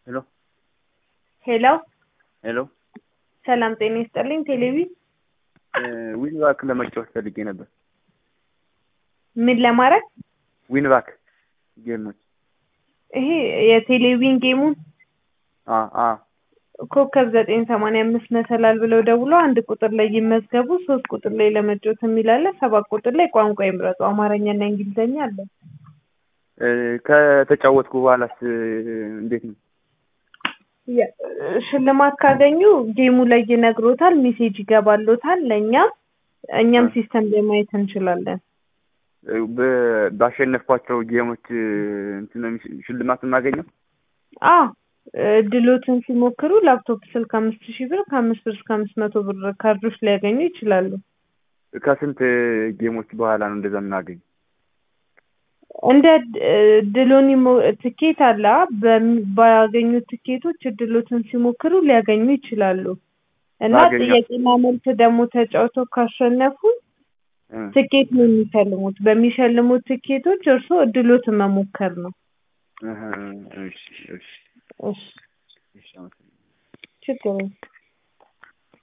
ሄሎ ሄሎ ሄሎ ሰላም ጤና ይስጥልኝ። ቴሌቪ ዊንባክ ለመጫወት ፈልጌ ነበር። ምን ለማድረግ ዊንባክ ጌሞች ይሄ የቴሌቪዥን ጌሙን አ አ ኮከብ ዘጠኝ ሰማንያ አምስት መሰላል ብለው ደውሎ አንድ ቁጥር ላይ ይመዝገቡ፣ ሶስት ቁጥር ላይ ለመጫወት የሚል አለ፣ ሰባት ቁጥር ላይ ቋንቋ ይምረጡ፣ አማርኛና እንግሊዝኛ አለ። እ ከተጫወትኩ በኋላስ እንዴት ነው? የ- ሽልማት ካገኙ ጌሙ ላይ ይነግሮታል፣ ሜሴጅ ይገባሎታል ለእኛም እኛም እ። ሲስተም ላይ ማየት እንችላለን። በ- ባሸነፍኳቸው ጌሞች እንትን ነው የሚሽ- ሽልማት የማገኘው? አ እድሎትን ሲሞክሩ ላፕቶፕ ስልክ አምስት ሺህ ብር ከአምስት ብር እስከ አምስት መቶ ብር ካርዶች ሊያገኙ ይችላሉ። ከስንት ጌሞች በኋላ ነው እንደዛ የምናገኝ? እንደ ድ- እድሎን ይሞ- ትኬት አለ አ? በሚ- ባገኙት ትኬቶች እድሎትን ሲሞክሩ ሊያገኙ ይችላሉ እና ባገኘው- ጥያቄና መልስ ደግሞ ተጫውተው ካሸነፉ እ። ትኬት ነው የሚሸልሙት። በሚሸልሙት ትኬቶች እርስዎ እድሎትን መሞከር ነው። እህ፣ እሺ እሺ እሺ እሺ አመሰግናለሁ። ችግር የለም።